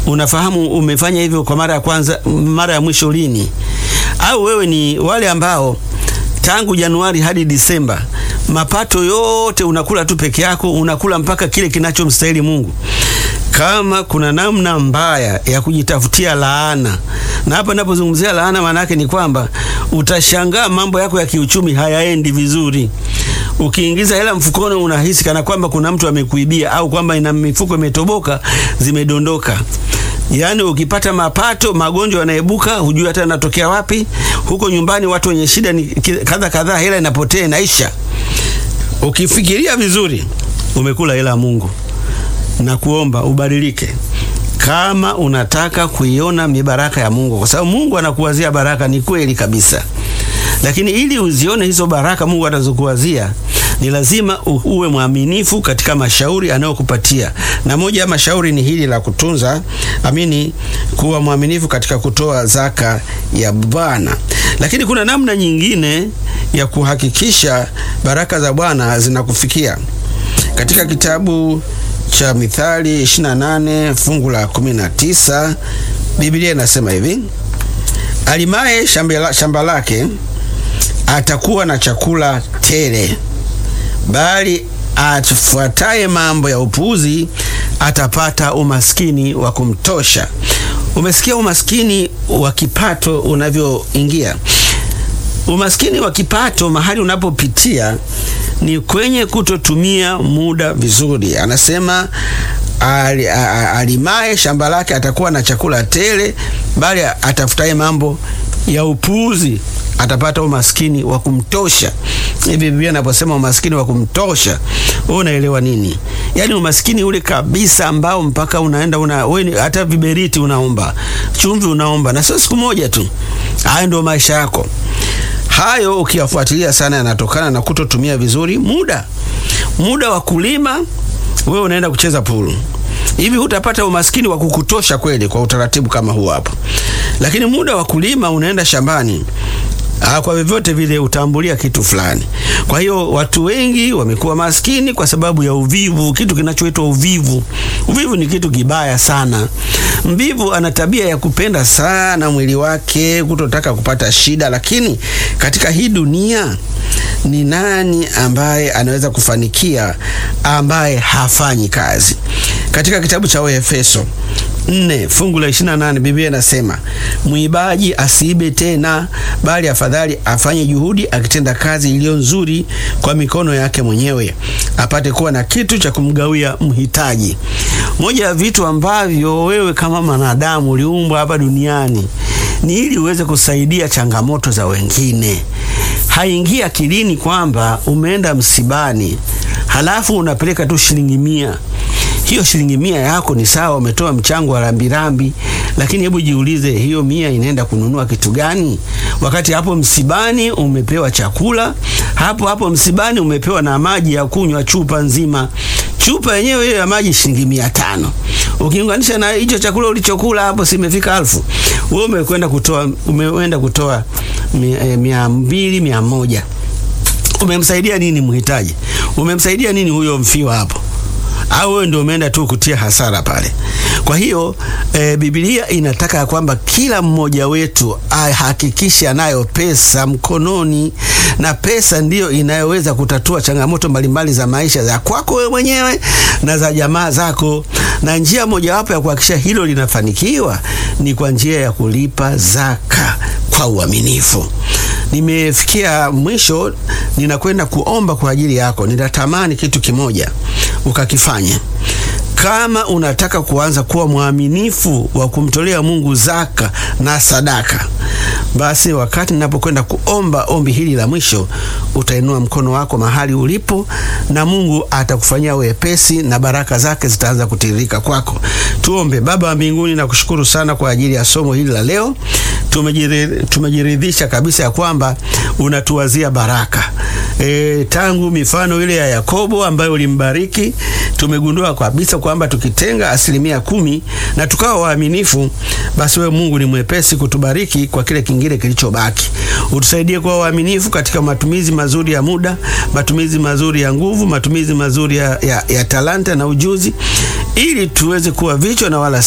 Unafahamu umefanya hivyo kwa mara ya kwanza, mara ya mwisho lini? Au wewe ni wale ambao tangu Januari hadi Disemba mapato yote unakula tu peke yako, unakula mpaka kile kinachomstahili Mungu. Kama kuna namna mbaya ya kujitafutia laana, na hapa ninapozungumzia laana, maana yake ni kwamba utashangaa mambo yako ya kiuchumi hayaendi vizuri. Ukiingiza hela mfukoni, unahisi kana kwamba kuna mtu amekuibia au kwamba ina mifuko imetoboka, zimedondoka. Yaani ukipata mapato, magonjwa yanaibuka, hujui hata yanatokea wapi. Huko nyumbani watu wenye shida ni kadha kadhaa, hela inapotea, inaisha. Ukifikiria vizuri, umekula hela ya Mungu na kuomba ubadilike, kama unataka kuiona mibaraka ya Mungu, kwa sababu Mungu anakuwazia baraka. Ni kweli kabisa, lakini ili uzione hizo baraka Mungu atazokuwazia ni lazima uwe mwaminifu katika mashauri anayokupatia, na moja ya mashauri ni hili la kutunza amini, kuwa mwaminifu katika kutoa zaka ya Bwana. Lakini kuna namna nyingine ya kuhakikisha baraka za Bwana zinakufikia katika kitabu cha Mithali 28 fungu la 19, Biblia inasema hivi: alimaye shamba lake atakuwa na chakula tele, bali afuataye mambo ya upuuzi atapata umaskini wa kumtosha. Umesikia umaskini wa kipato unavyoingia. Umaskini wa kipato mahali unapopitia ni kwenye kutotumia muda vizuri. Anasema alimaye shamba lake atakuwa na chakula tele, bali atafutaye mambo ya upuuzi atapata umaskini wa kumtosha. Hivi Biblia inaposema umaskini wa kumtosha, wewe unaelewa nini? Yaani umaskini ule kabisa ambao mpaka unaenda una wewe hata viberiti unaomba, chumvi unaomba, na sio siku moja tu. Hayo ndio maisha yako. Hayo ukiyafuatilia sana yanatokana na kutotumia vizuri muda. Muda wa kulima, wewe unaenda kucheza pulu. Hivi hutapata umaskini wa kukutosha kweli kwa utaratibu kama huu hapo. Lakini muda wa kulima unaenda shambani. Ah, kwa vyovyote vile utambulia kitu fulani. Kwa hiyo watu wengi wamekuwa maskini kwa sababu ya uvivu, kitu kinachoitwa uvivu. Uvivu ni kitu kibaya sana. Mvivu ana tabia ya kupenda sana mwili wake, kutotaka kupata shida, lakini katika hii dunia ni nani ambaye anaweza kufanikia ambaye hafanyi kazi? Katika kitabu cha Waefeso nne fungu la 28 Biblia inasema mwibaji asiibe tena, bali afadhali afanye juhudi akitenda kazi iliyo nzuri kwa mikono yake mwenyewe, apate kuwa na kitu cha kumgawia mhitaji. Moja ya vitu ambavyo wewe kama mwanadamu uliumbwa hapa duniani ni ili uweze kusaidia changamoto za wengine. Haingia akilini kwamba umeenda msibani halafu unapeleka tu shilingi mia hiyo shilingi mia yako ni sawa, umetoa mchango wa rambirambi, lakini hebu jiulize, hiyo mia inaenda kununua kitu gani? Wakati hapo msibani umepewa chakula, hapo hapo msibani umepewa na maji ya kunywa chupa nzima. Chupa yenyewe hiyo ya maji shilingi mia tano ukiunganisha na hicho chakula ulichokula hapo, simefika elfu. Wewe umekwenda kutoa, umeenda kutoa mia, eh, mia mbili mia moja. Umemsaidia nini mhitaji? Umemsaidia nini huyo mfiwa hapo? au wewe ndio umeenda tu kutia hasara pale? Kwa hiyo e, Biblia inataka ya kwamba kila mmoja wetu ahakikishe anayo pesa mkononi, na pesa ndiyo inayoweza kutatua changamoto mbalimbali za maisha za kwako wewe mwenyewe na za jamaa zako, na njia mojawapo ya kuhakikisha hilo linafanikiwa ni kwa njia ya kulipa zaka kwa uaminifu. Nimefikia mwisho, ninakwenda kuomba kwa ajili yako. Ninatamani kitu kimoja ukakifanya. Kama unataka kuanza kuwa mwaminifu wa kumtolea Mungu zaka na sadaka, basi wakati ninapokwenda kuomba ombi hili la mwisho, utainua mkono wako mahali ulipo, na Mungu atakufanyia wepesi na baraka zake zitaanza kutiririka kwako. Tuombe. Baba wa mbinguni, nakushukuru sana kwa ajili ya somo hili la leo. Tumejiridhisha kabisa ya kwamba unatuwazia baraka. E, tangu mifano ile ya Yakobo ambayo ulimbariki, tumegundua kabisa kwamba tukitenga asilimia kumi na tukawa waaminifu, basi wewe Mungu ni mwepesi kutubariki kwa kile kingine kilichobaki. Utusaidie kuwa waaminifu katika matumizi mazuri ya muda, matumizi mazuri ya nguvu, matumizi mazuri ya, ya, ya talanta na ujuzi, ili tuweze kuwa vichwa na wala